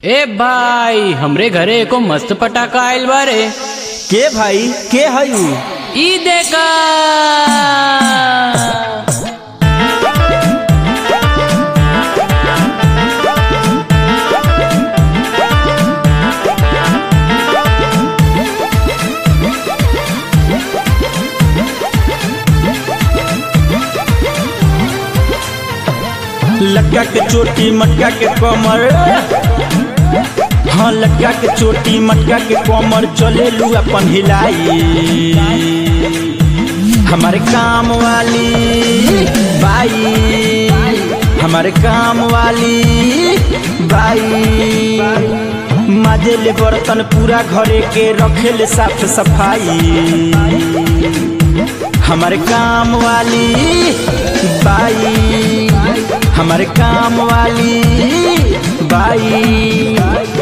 ए भाई हमरे घरे एको मस्त पटाखा आइल बारे के भाई के हई ई देखा लटका के चोटी मटका के कमर हाँ लटका के चोटी मटका के कमर चले लू अपन हिलाई हमारे काम वाली बाई हमारे काम वाली बाई माजे ले बर्तन पूरा घरे के रखे ले साफ सफाई हमारे काम वाली बाई हमारे काम वाली बाई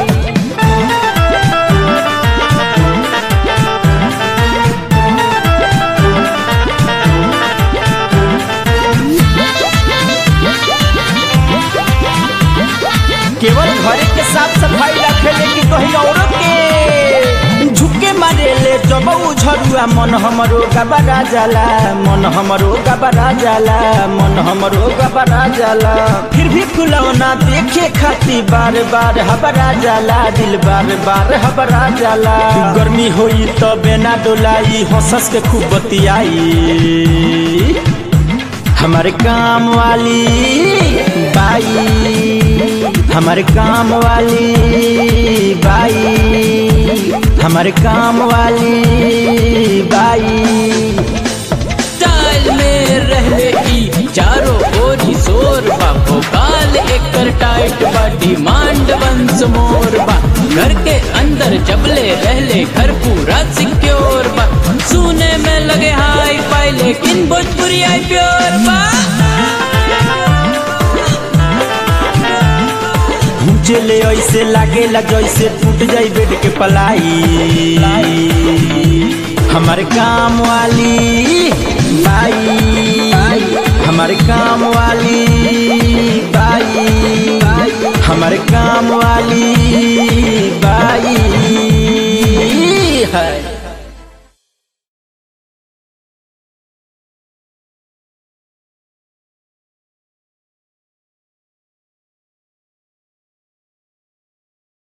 केवल घरे के साफ सफाई रखे लेकिन कहीं औरों के झुके मारे ले जब झरुआ मन हमरो गबरा जाला मन हमरो गबरा जाला मन हमरो गबरा जाला फिर भी फुलौना देखे खाती बार बार हबरा जाला दिल बार बार हबरा जाला गर्मी होई तो बेना डोलाई हंसस के खूब बतियाई हमारे काम वाली बाई हमारे काम वाली बाई हमारे काम वाली बाई चाल में रहले ई चारों ओरी शोर बा भोकाल एकर टाइट बा डिमांड वंस मोर बा घर के अंदर जबले रहले घर पूरा सिक्योर बा सुने में लगे हाई फाई लेकिन भोजपुरी आई प्योर बा चले ऐसे लागेला जैसे टूट जाई बेड के पलाई हमारे काम वाली बाई हमारे काम वाली बाई हमारे काम वाली बाई है